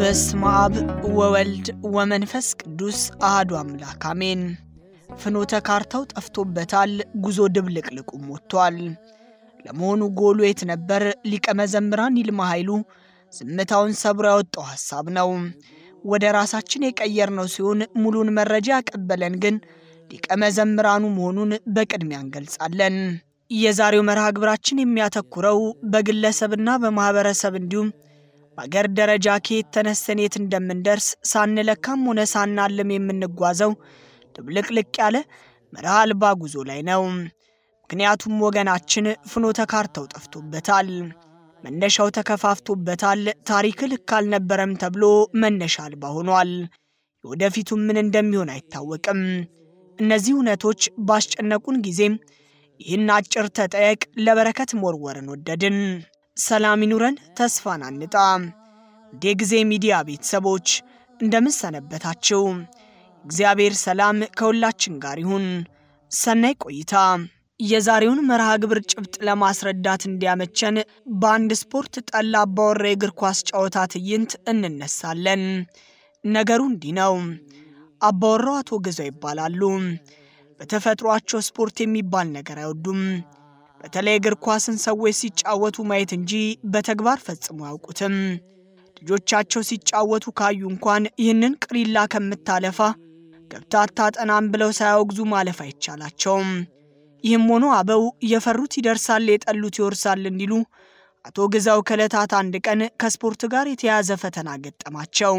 በስመ አብ ወወልድ ወመንፈስ ቅዱስ አህዱ አምላክ አሜን። ፍኖተ ካርታው ጠፍቶበታል፣ ጉዞ ድብልቅልቁም ወጥቷል። ለመሆኑ ጎሉ የት ነበር? ሊቀ መዘምራን ይልማ ኃይሉ ዝምታውን ሰብሮ ያወጣው ሐሳብ ነው። ወደ ራሳችን የቀየርነው ሲሆን ሙሉን መረጃ ያቀበለን ግን ሊቀ መዘምራኑ መሆኑን በቅድሚያ እንገልጻለን። የዛሬው መርሃ ግብራችን የሚያተኩረው በግለሰብና በማኅበረሰብ እንዲሁም በአገር ደረጃ ከየት ተነስተን የት እንደምንደርስ ሳንለካም ሆነ ሳናልም የምንጓዘው ድብልቅልቅ ያለ መርህ አልባ ጉዞ ላይ ነው። ምክንያቱም ወገናችን ፍኖተ ካርታው ጠፍቶበታል፣ መነሻው ተከፋፍቶበታል፣ ታሪክ ልክ አልነበረም ተብሎ መነሻ አልባ ሆኗል። የወደፊቱም ምን እንደሚሆን አይታወቅም። እነዚህ እውነቶች ባስጨነቁን ጊዜም ይህን አጭር ተጠየቅ ለበረከት መወርወርን ወደድን። ሰላም ይኑረን፣ ተስፋን አንጣ። እንደ ጊዜ ሚዲያ ቤተሰቦች እንደምን ሰነበታችሁ? እግዚአብሔር ሰላም ከሁላችን ጋር ይሁን። ሰናይ ቆይታ። የዛሬውን መርሃ ግብር ጭብጥ ለማስረዳት እንዲያመቸን በአንድ ስፖርት ጠላ አባወራ የእግር ኳስ ጨዋታ ትዕይንት እንነሳለን። ነገሩ እንዲህ ነው። አባወራው አቶ ገዛው ይባላሉ። በተፈጥሯቸው ስፖርት የሚባል ነገር አይወዱም። በተለይ እግር ኳስን ሰዎች ሲጫወቱ ማየት እንጂ በተግባር ፈጽሞ አያውቁትም። ልጆቻቸው ሲጫወቱ ካዩ እንኳን ይህንን ቅሪላ ከምታለፋ ገብታ አታጠናም ብለው ሳያወግዙ ማለፍ አይቻላቸውም። ይህም ሆኖ አበው የፈሩት ይደርሳል፣ የጠሉት ይወርሳል እንዲሉ አቶ ግዛው ከዕለታት አንድ ቀን ከስፖርት ጋር የተያያዘ ፈተና ገጠማቸው።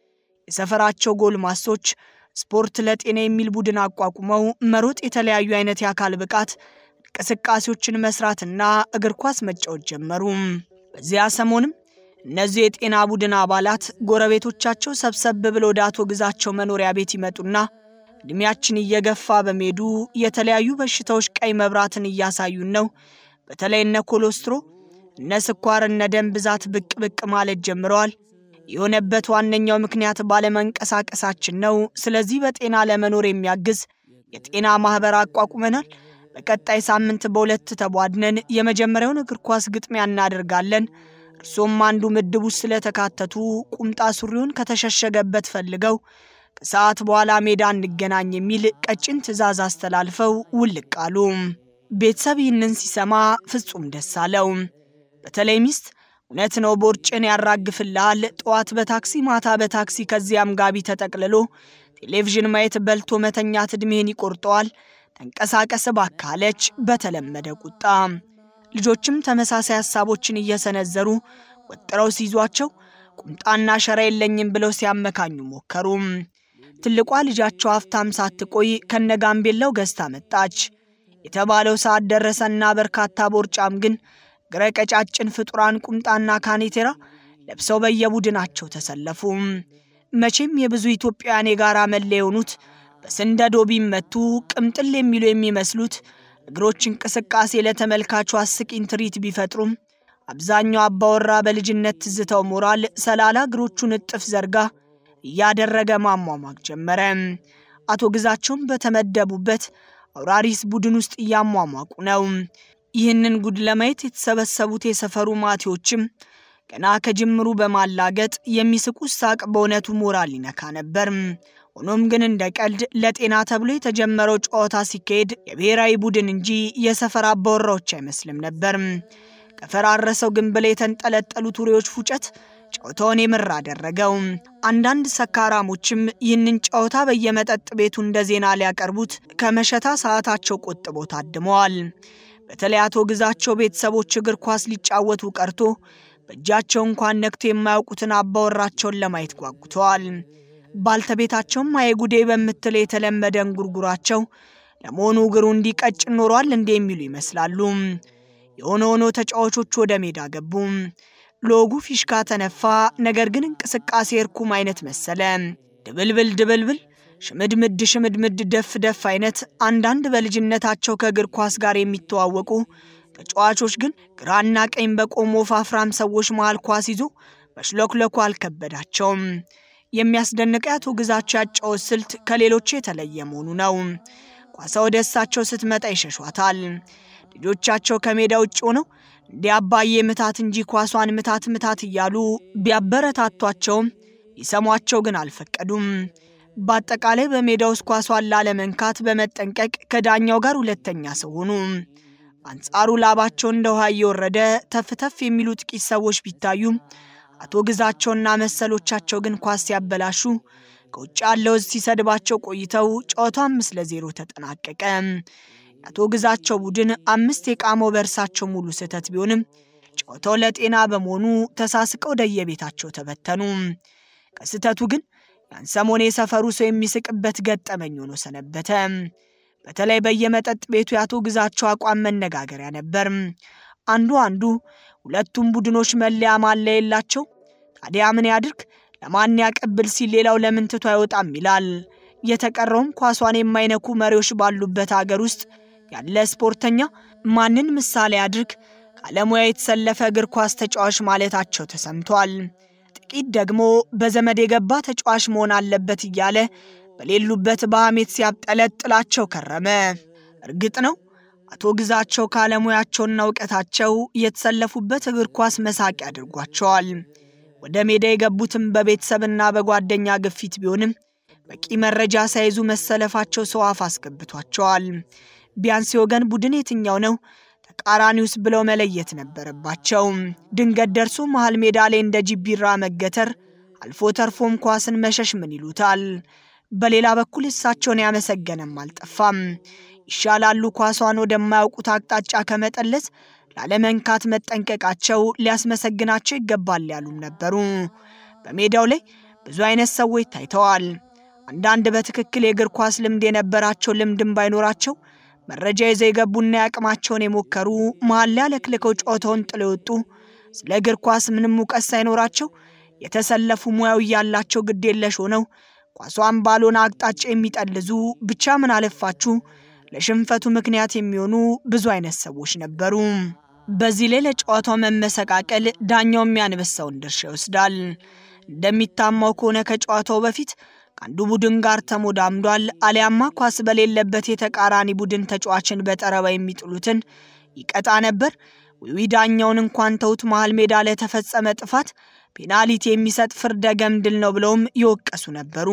የሰፈራቸው ጎልማሶች ስፖርት ለጤና የሚል ቡድን አቋቁመው መሮጥ፣ የተለያዩ አይነት የአካል ብቃት እንቅስቃሴዎችን መስራትና እግር ኳስ መጫወት ጀመሩ። በዚያ ሰሞንም እነዚህ የጤና ቡድን አባላት ጎረቤቶቻቸው ሰብሰብ ብለው ወደ አቶ ግዛቸው መኖሪያ ቤት ይመጡና ዕድሜያችን እየገፋ በመሄዱ የተለያዩ በሽታዎች ቀይ መብራትን እያሳዩን ነው። በተለይ እነ ኮሎስትሮ፣ እነ ስኳር፣ እነ ደም ብዛት ብቅ ብቅ ማለት ጀምረዋል። የሆነበት ዋነኛው ምክንያት ባለመንቀሳቀሳችን ነው። ስለዚህ በጤና ለመኖር የሚያግዝ የጤና ማኅበር አቋቁመናል። በቀጣይ ሳምንት በሁለት ተቧድነን የመጀመሪያውን እግር ኳስ ግጥሚያ እናደርጋለን። እርሶም አንዱ ምድብ ውስጥ ስለተካተቱ ቁምጣ ሱሪውን ከተሸሸገበት ፈልገው ከሰዓት በኋላ ሜዳ እንገናኝ የሚል ቀጭን ትዕዛዝ አስተላልፈው ውልቅ አሉ። ቤተሰብ ይህንን ሲሰማ ፍጹም ደስ አለው። በተለይ ሚስት እውነት ነው ቦርጭን ያራግፍልሃል፣ ጠዋት በታክሲ ማታ በታክሲ ከዚያም ጋቢ ተጠቅልሎ ቴሌቪዥን ማየት በልቶ መተኛት ዕድሜህን ይቆርጠዋል፣ ተንቀሳቀስ እባክህ አለች በተለመደ ቁጣ። ልጆችም ተመሳሳይ ሐሳቦችን እየሰነዘሩ ወጥረው ሲይዟቸው ቁምጣና ሸራ የለኝም ብለው ሲያመካኙ ሞከሩ። ትልቋ ልጃቸው ሀብታም ሳትቆይ ከነጋምቤላው ገዝታ መጣች። የተባለው ሰዓት ደረሰና በርካታ ቦርጫም ግን ግረ ቀጫጭን ፍጡራን ቁምጣና ካኔቴራ ለብሰው በየቡድናቸው ተሰለፉ። መቼም የብዙ ኢትዮጵያውያን የጋራ መለያ የሆኑት በስንደዶ ቢመቱ ቅምጥል የሚሉ የሚመስሉት እግሮች እንቅስቃሴ ለተመልካቹ አስቂኝ ትርኢት ቢፈጥሩም አብዛኛው አባወራ በልጅነት ትዝታው ሞራል ሰላላ እግሮቹን እጥፍ ዘርጋ እያደረገ ማሟሟቅ ጀመረ። አቶ ግዛቸውም በተመደቡበት አውራሪስ ቡድን ውስጥ እያሟሟቁ ነው። ይህንን ጉድ ለማየት የተሰበሰቡት የሰፈሩ ማቴዎችም ገና ከጅምሩ በማላገጥ የሚስቁት ሳቅ በእውነቱ ሞራል ይነካ ነበር። ሆኖም ግን እንደ ቀልድ ለጤና ተብሎ የተጀመረው ጨዋታ ሲካሄድ የብሔራዊ ቡድን እንጂ የሰፈር አባወራዎች አይመስልም ነበር። ከፈራረሰው ግንብ ላይ የተንጠለጠሉት ውሬዎች ፉጨት ጨዋታውን የምር አደረገው። አንዳንድ ሰካራሞችም ይህንን ጨዋታ በየመጠጥ ቤቱ እንደ ዜና ሊያቀርቡት ከመሸታ ሰዓታቸው ቆጥበው ታድመዋል። በተለይ አቶ ግዛቸው ቤተሰቦች እግር ኳስ ሊጫወቱ ቀርቶ በእጃቸው እንኳን ነክቶ የማያውቁትን አባወራቸውን ለማየት ጓጉተዋል። ባልተቤታቸውም አየጉዴ በምትል የተለመደ እንጉርጉራቸው ለመሆኑ እግሩ እንዲቀጭን ኖሯል እንዴ የሚሉ ይመስላሉ። የሆነ ሆኖ ተጫዋቾቹ ወደ ሜዳ ገቡ። ሎጉ ፊሽካ ተነፋ። ነገር ግን እንቅስቃሴ እርኩም አይነት መሰለ። ድብልብል ድብልብል፣ ሽምድምድ ሽምድምድ፣ ደፍ ደፍ አይነት። አንዳንድ በልጅነታቸው ከእግር ኳስ ጋር የሚተዋወቁ ተጫዋቾች ግን ግራና ቀኝ በቆሙ ወፋፍራም ሰዎች መሃል ኳስ ይዞ መሽለክለኩ አልከበዳቸውም። የሚያስደንቀው የአቶ ግዛቸው ያጫወት ስልት ከሌሎቹ የተለየ መሆኑ ነው። ኳሷ ወደ እሳቸው ስትመጣ ይሸሿታል። ልጆቻቸው ከሜዳ ውጭ ሆነው እንዲህ አባዬ ምታት እንጂ ኳሷን ምታት ምታት እያሉ ቢያበረታቷቸውም ሊሰሟቸው ግን አልፈቀዱም። በአጠቃላይ በሜዳ ውስጥ ኳሷን ላለመንካት በመጠንቀቅ ከዳኛው ጋር ሁለተኛ ሰው ሆኑ። በአንጻሩ ላባቸው እንደ ውሃ እየወረደ ተፍተፍ የሚሉ ጥቂት ሰዎች ቢታዩም አቶ ግዛቸውና መሰሎቻቸው ግን ኳስ ሲያበላሹ ከውጭ ያለው ሕዝብ ሲሰድባቸው ቆይተው ጨዋታው አምስት ለዜሮ ተጠናቀቀ። የአቶ ግዛቸው ቡድን አምስት የቃመው በእርሳቸው ሙሉ ስህተት ቢሆንም ጨዋታው ለጤና በመሆኑ ተሳስቀው ወደየቤታቸው ተበተኑ። ከስህተቱ ግን ያን ሰሞን የሰፈሩ ሰው የሚስቅበት ገጠመኝ ሆኖ ሰነበተ። በተለይ በየመጠጥ ቤቱ የአቶ ግዛቸው አቋም መነጋገሪያ ነበር። አንዱ አንዱ ሁለቱም ቡድኖች መለያ ማለያ የላቸው፣ ታዲያ ምን ያድርግ ለማን ያቀብል ሲል ሌላው ለምን ትቶ አይወጣም ይላል። የተቀረውም ኳሷን የማይነኩ መሪዎች ባሉበት አገር ውስጥ ያለ ስፖርተኛ ማንን ምሳሌ አድርግ ካለሙያ የተሰለፈ እግር ኳስ ተጫዋች ማለታቸው ተሰምቷል። ጥቂት ደግሞ በዘመድ የገባ ተጫዋች መሆን አለበት እያለ በሌሉበት በሐሜት ሲያብጠለጥላቸው ከረመ። እርግጥ ነው አቶ ግዛቸው ካለሙያቸውና እውቀታቸው የተሰለፉበት እግር ኳስ መሳቂያ አድርጓቸዋል። ወደ ሜዳ የገቡትም በቤተሰብና በጓደኛ ግፊት ቢሆንም በቂ መረጃ ሳይዙ መሰለፋቸው ሰው አፍ አስገብቷቸዋል። ቢያንስ የወገን ቡድን የትኛው ነው ተቃራኒውስ ብለው መለየት ነበረባቸው። ድንገት ደርሶ መሃል ሜዳ ላይ እንደ ጅቢራ መገተር አልፎ ተርፎም ኳስን መሸሽ ምን ይሉታል? በሌላ በኩል እሳቸውን ያመሰገነም አልጠፋም። ይሻላሉ ኳሷን ወደማያውቁት አቅጣጫ ከመጠለስ ላለመንካት መጠንቀቃቸው ሊያስመሰግናቸው ይገባል ያሉም ነበሩ። በሜዳው ላይ ብዙ አይነት ሰዎች ታይተዋል። አንዳንድ በትክክል የእግር ኳስ ልምድ የነበራቸው ልምድም ባይኖራቸው መረጃ ይዘው የገቡና ያቅማቸውን የሞከሩ መሀል ላይ አለክልከው ጨዋታውን ጥለው የወጡ ስለ እግር ኳስ ምንም እውቀት ሳይኖራቸው የተሰለፉ ሙያው እያላቸው ግድ የለሽ ሆነው ኳሷን ባልሆነ አቅጣጫ የሚጠልዙ ብቻ ምን አለፋችሁ ለሽንፈቱ ምክንያት የሚሆኑ ብዙ አይነት ሰዎች ነበሩ። በዚህ ላይ ለጨዋታው መመሰቃቀል ዳኛው የሚያንበሳውን ድርሻ ይወስዳል። እንደሚታማው ከሆነ ከጨዋታው በፊት ከአንዱ ቡድን ጋር ተሞዳምዷል፣ አሊያማ ኳስ በሌለበት የተቃራኒ ቡድን ተጫዋችን በጠረባ የሚጥሉትን ይቀጣ ነበር። ዊዊ ዳኛውን እንኳን ተውት፣ መሃል ሜዳ ለተፈጸመ ጥፋት ፔናልቲ የሚሰጥ ፍርደ ገምድል ነው ብለውም ይወቀሱ ነበሩ።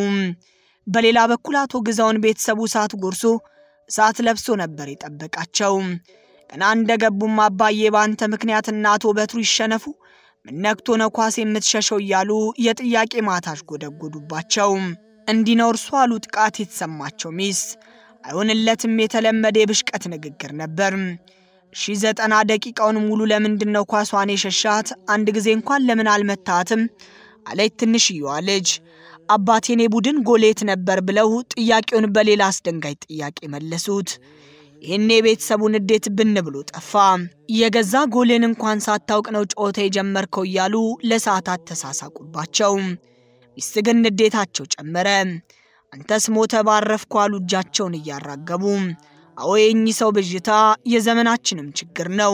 በሌላ በኩል አቶ ግዛውን ቤተሰቡ እሳት ጎርሶ እሳት ለብሶ ነበር የጠበቃቸው። ገና እንደገቡም አባዬ በአንተ ምክንያት እናቶ በትሩ ይሸነፉ ምን ነክቶ ነው ኳስ የምትሸሸው እያሉ የጥያቄ ማታሽ ጎደጎዱባቸው። እንዲህ ነው እርሱ አሉ ጥቃት የተሰማቸው ሚስት። አይሆንለትም የተለመደ የብሽቀት ንግግር ነበር። ሺ ዘጠና ደቂቃውን ሙሉ ለምንድን ነው ኳሷን የሸሻት? አንድ ጊዜ እንኳን ለምን አልመታትም? አለች ትንሽየዋ ልጅ። አባቴኔ ቡድን ጎሌት ነበር ብለው ጥያቄውን በሌላ አስደንጋጭ ጥያቄ መለሱት። ይህኔ የቤተሰቡን እንዴት ብን ብሎ ጠፋ። የገዛ ጎልን እንኳን ሳታውቅ ነው ጨዋታ የጀመርከው እያሉ ለሰዓታት ተሳሳቁባቸው። ሚስት ግን ንዴታቸው ጨመረ። አንተስ ሞተ ባረፍኩ አሉ እጃቸውን እያራገቡ። አዎ የእኚህ ሰው ብዥታ የዘመናችንም ችግር ነው።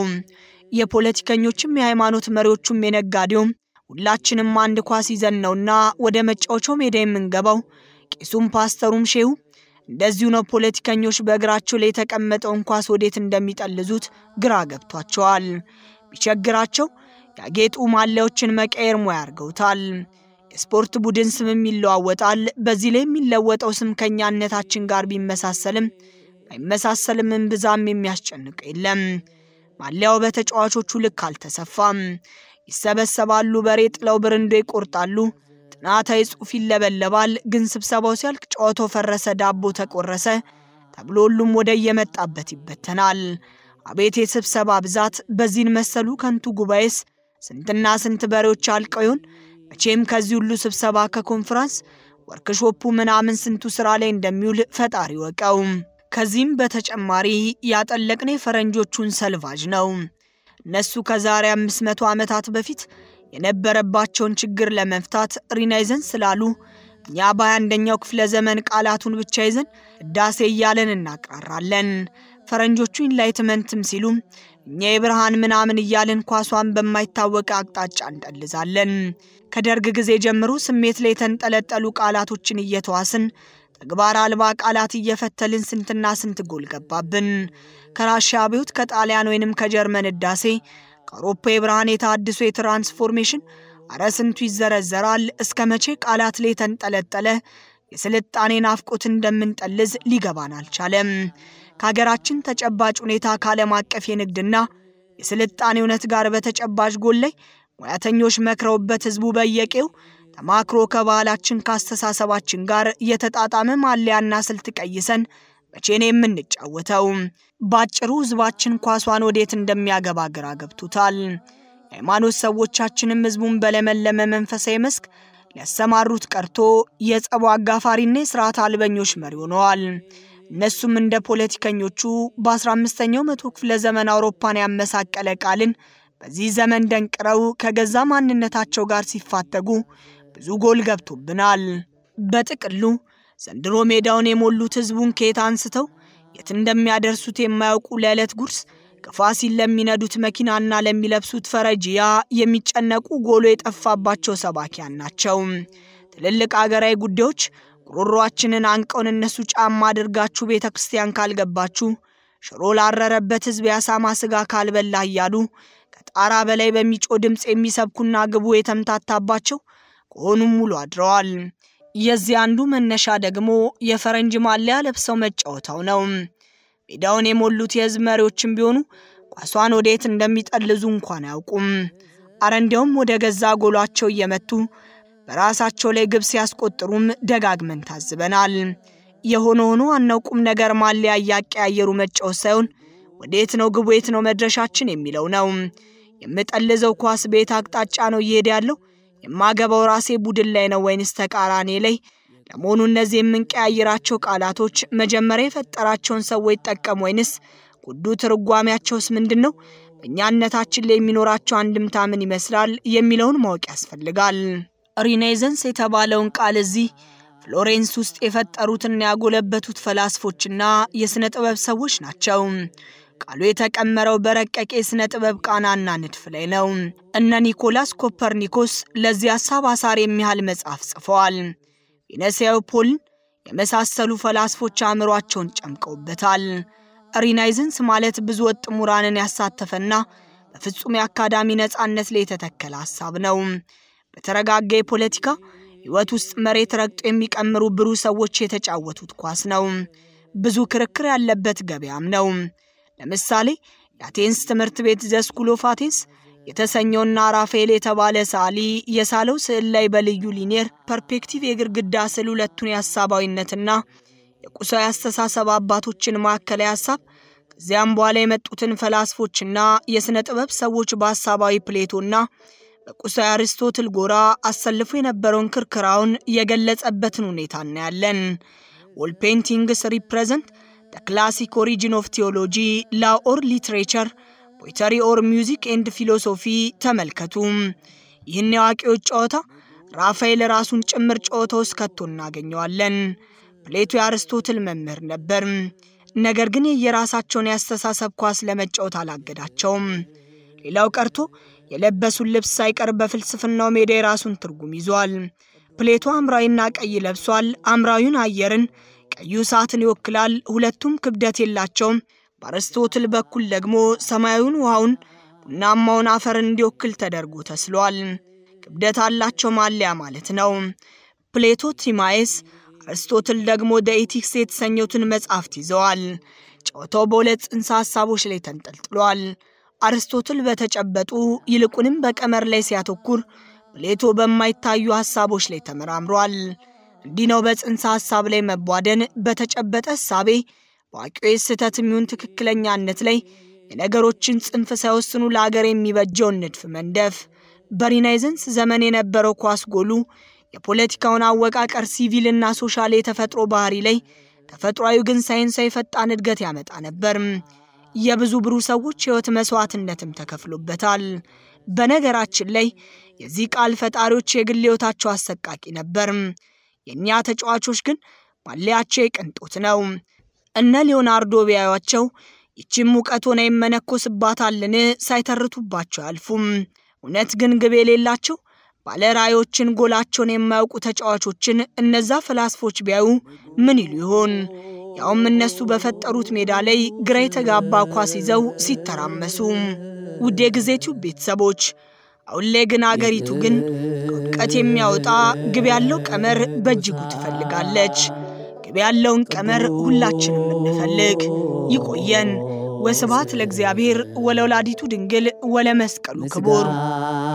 የፖለቲከኞችም የሃይማኖት መሪዎቹም የነጋዴውም ሁላችንም አንድ ኳስ ይዘን ነውና ወደ መጫወቻው ሜዳ የምንገባው። ቄሱም ፓስተሩም ሼሁ እንደዚሁ ነው። ፖለቲከኞች በእግራቸው ላይ የተቀመጠውን ኳስ ወዴት እንደሚጠልዙት ግራ ገብቷቸዋል። ቢቸግራቸው ያጌጡ ማሊያዎችን መቀየር ሙያ አድርገውታል። የስፖርት ቡድን ስምም ይለዋወጣል። በዚህ ላይ የሚለወጠው ስም ከእኛነታችን ጋር ቢመሳሰልም ባይመሳሰልም እምብዛም የሚያስጨንቀው የለም። ማሊያው በተጫዋቾቹ ልክ አልተሰፋም። ይሰበሰባሉ፣ በሬ ጥለው ብርንዶ ይቆርጣሉ፣ ጥናታዊ ጽሑፍ ይለበለባል። ግን ስብሰባው ሲያልቅ ጨዋታው ፈረሰ፣ ዳቦ ተቆረሰ ተብሎ ሁሉም ወደ የመጣበት ይበተናል። አቤት የስብሰባ ብዛት! በዚህን መሰሉ ከንቱ ጉባኤስ ስንትና ስንት በሬዎች አልቀው ይሆን? መቼም ከዚህ ሁሉ ስብሰባ ከኮንፈራንስ ወርክሾፑ ምናምን ስንቱ ስራ ላይ እንደሚውል ፈጣሪ ወቀው። ከዚህም በተጨማሪ ያጠለቅነው የፈረንጆቹን ሰልቫጅ ነው። እነሱ ከዛሬ 500 ዓመታት በፊት የነበረባቸውን ችግር ለመፍታት ሪናይዘንስ ስላሉ እኛ በአንደኛው ክፍለ ዘመን ቃላቱን ብቻ ይዘን ህዳሴ እያለን እናቅራራለን። ፈረንጆቹ ኢንላይትመንትም ሲሉ እኛ የብርሃን ምናምን እያልን ኳሷን በማይታወቅ አቅጣጫ እንጠልዛለን። ከደርግ ጊዜ ጀምሮ ስሜት ላይ የተንጠለጠሉ ቃላቶችን እየተዋስን ተግባር አልባ ቃላት እየፈተልን ስንትና ስንት ጎል ገባብን። ከራሽያ አብዮት፣ ከጣሊያን ወይንም ከጀርመን ህዳሴ፣ ከአውሮፓ የብርሃን የታድሶ የትራንስፎርሜሽን አረ ስንቱ ይዘረዘራል። እስከ መቼ ቃላት ላይ የተንጠለጠለ የስልጣኔ ናፍቆት እንደምንጠልዝ ሊገባን አልቻለም። ከሀገራችን ተጨባጭ ሁኔታ ከዓለም አቀፍ የንግድና የስልጣኔ እውነት ጋር በተጨባጭ ጎን ላይ ሙያተኞች መክረውበት ህዝቡ በየቄው ተማክሮ ከባህላችን ከአስተሳሰባችን ጋር የተጣጣመ ማለያና ስልት ቀይሰን መቼ ነው የምንጫወተው? ባጭሩ ህዝባችን ኳሷን ወዴት እንደሚያገባ ግራ ገብቶታል። የሃይማኖት ሰዎቻችንም ህዝቡን በለመለመ መንፈሳዊ መስክ ሊያሰማሩት ቀርቶ የጸቡ አጋፋሪና የስርዓት አልበኞች መሪ ሆነዋል። እነሱም እንደ ፖለቲከኞቹ በ15ኛው መቶ ክፍለ ዘመን አውሮፓን ያመሳቀለ ቃልን በዚህ ዘመን ደንቅረው ከገዛ ማንነታቸው ጋር ሲፋተጉ ብዙ ጎል ገብቶብናል። በጥቅሉ ዘንድሮ ሜዳውን የሞሉት ህዝቡን ከየት አንስተው የት እንደሚያደርሱት የማያውቁ ለዕለት ጉርስ ከፋሲል ለሚነዱት መኪናና ለሚለብሱት ፈረጂያ የሚጨነቁ ጎሎ የጠፋባቸው ሰባኪያን ናቸው። ትልልቅ አገራዊ ጉዳዮች ጉሮሯችንን አንቀውን እነሱ ጫማ አድርጋችሁ ቤተ ክርስቲያን ካልገባችሁ ሽሮ ላረረበት ህዝብ የአሳማ ስጋ ካልበላ እያሉ ከጣራ በላይ በሚጮ ድምፅ የሚሰብኩና ግቡ የተምታታባቸው ከሆኑም ሙሉ አድረዋል። የዚህ አንዱ መነሻ ደግሞ የፈረንጅ ማሊያ ለብሰው መጫወታው ነው። ሜዳውን የሞሉት የህዝብ መሪዎችም ቢሆኑ ኳሷን ወዴት እንደሚጠልዙ እንኳን አያውቁም። አረ እንዲያውም ወደ ገዛ ጎሏቸው እየመቱ በራሳቸው ላይ ግብ ሲያስቆጥሩም ደጋግመን ታዝበናል። የሆነ ሆኖ ዋናው ቁም ነገር ማሊያ እያቀያየሩ መጫወት ሳይሆን ወዴት ነው ግቡ፣ የት ነው መድረሻችን የሚለው ነው። የምጠልዘው ኳስ ቤት አቅጣጫ ነው እየሄደ ያለው የማገባው ራሴ ቡድን ላይ ነው ወይንስ ተቃራኔ ላይ? ለመሆኑ እነዚህ የምንቀያይራቸው ቃላቶች መጀመሪያ የፈጠራቸውን ሰዎች ጠቀም ወይንስ ጉዱ ትርጓሜያቸውስ ምንድን ነው? በእኛነታችን ላይ የሚኖራቸው አንድምታ ምን ይመስላል የሚለውን ማወቅ ያስፈልጋል። ሪኔዘንስ የተባለውን ቃል እዚህ ፍሎሬንስ ውስጥ የፈጠሩትና ያጎለበቱት ፈላስፎችና የሥነ ጥበብ ሰዎች ናቸው። ቃሉ የተቀመረው በረቀቀ የሥነ ጥበብ ቃናና ንድፍ ላይ ነው። እነ ኒኮላስ ኮፐርኒኮስ ለዚህ ሐሳብ አሳር የሚያህል መጽሐፍ ጽፈዋል። ቬነሲያዊ ፖልን የመሳሰሉ ፈላስፎች አእምሯቸውን ጨምቀውበታል። ሪናይዘንስ ማለት ብዙ ወጥ ምሁራንን ያሳተፈና በፍጹም የአካዳሚ ነፃነት ላይ የተተከለ ሐሳብ ነው። በተረጋጋ የፖለቲካ ሕይወት ውስጥ መሬት ረግጦ የሚቀምሩ ብሩህ ሰዎች የተጫወቱት ኳስ ነው። ብዙ ክርክር ያለበት ገበያም ነው። ለምሳሌ የአቴንስ ትምህርት ቤት ዘ ስኩል ኦፍ አቴንስ የተሰኘውና ራፋኤል የተባለ ሰዓሊ የሳለው ስዕል ላይ በልዩ ሊኒየር ፐርፔክቲቭ የግድግዳ ስዕል ሁለቱን የሐሳባዊነትና የቁሳዊ አስተሳሰብ አባቶችን ማዕከላዊ ሐሳብ ከዚያም በኋላ የመጡትን ፈላስፎችና የሥነ ጥበብ ሰዎች በሐሳባዊ ፕሌቶና በቁሳዊ አርስቶትል ጎራ አሰልፎ የነበረውን ክርክራውን የገለጸበትን ሁኔታ እናያለን። ዎል ፔንቲንግስ ሪፕሬዘንት ደ ክላሲክ ኦሪጂን ኦፍ ቴዎሎጂ ላ ኦር ሊትሬቸር ፖይተሪ ኦር ሚውዚክ ኤንድ ፊሎሶፊ ተመልከቱ። ይህን የአዋቂዎች ጨዋታ ራፋኤል ራሱን ጭምር ጨዋታ ውስጥ ከቶ እናገኘዋለን። ፕሌቶ የአርስቶትል መምህር ነበር። ነገር ግን የየራሳቸውን ያስተሳሰብ ኳስ ለመጫወት አላገዳቸውም። ሌላው ቀርቶ የለበሱን ልብስ ሳይቀር በፍልስፍናው ሜዳ የራሱን ትርጉም ይዟል። ፕሌቶ ሐምራዊና ቀይ ለብሷል። ሐምራዊውን አየርን፣ ቀዩ እሳትን ይወክላል። ሁለቱም ክብደት የላቸውም። በአርስቶትል በኩል ደግሞ ሰማያዊውን ውሃውን፣ ቡናማውን አፈርን እንዲወክል ተደርጎ ተስሏል። ክብደት አላቸው ማለያ ማለት ነው። ፕሌቶ ቲማኤስ፣ አርስቶትል ደግሞ ደኢቲክስ የተሰኘቱን መጻሕፍት ይዘዋል። ጨዋታው በሁለት ጽንሰ ሐሳቦች ላይ ተንጠልጥሏል። አርስቶትል በተጨበጡ ይልቁንም በቀመር ላይ ሲያተኩር፣ ፕሌቶ በማይታዩ ሐሳቦች ላይ ተመራምሯል። እንዲህ ነው በጽንሰ ሐሳብ ላይ መቧደን፣ በተጨበጠ ሐሳቤ በአዋቂዎች ስህተት የሚሆን ትክክለኛነት ላይ የነገሮችን ጽንፍ ሳይወስኑ ለአገር የሚበጀውን ንድፍ መንደፍ። በሪናይዘንስ ዘመን የነበረው ኳስ ጎሉ የፖለቲካውን አወቃቀር ሲቪልና ሶሻል የተፈጥሮ ባህሪ ላይ ተፈጥሯዊ ግን ሳይንሳዊ ፈጣን እድገት ያመጣ ነበር። የብዙ ብሩህ ሰዎች ሕይወት መሥዋዕትነትም ተከፍሎበታል። በነገራችን ላይ የዚህ ቃል ፈጣሪዎች የግል ሕይወታቸው አሰቃቂ ነበር። የእኛ ተጫዋቾች ግን ማለያቸው የቅንጦት ነው። እነ ሊዮናርዶ ቢያዩአቸው ይቺም ሙቀት ሆነ ይመነኮስባታልን ሳይተርቱባቸው አያልፉም። እውነት ግን ግብ የሌላቸው ባለ ራዕዮችን ጎላቸውን የማያውቁ ተጫዋቾችን እነዛ ፈላስፎች ቢያዩ ምን ይሉ ይሆን? ያውም እነሱ በፈጠሩት ሜዳ ላይ ግራ የተጋባ ኳስ ይዘው ሲተራመሱ። ውድ የጊዜ ቲዩብ ቤተሰቦች አሁን ላይ ግን አገሪቱ ግን ከእውቀት የሚያወጣ ግብ ያለው ቀመር በእጅጉ ትፈልጋለች። ግብ ያለውን ቀመር ሁላችንም እንፈልግ። ይቆየን። ወስብሐት ለእግዚአብሔር ወለወላዲቱ ድንግል ወለመስቀሉ ክቡር።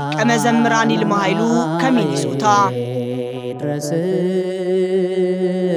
ቀመዘምራን ይልማ ኃይሉ ከሚኒሶታ ድረስ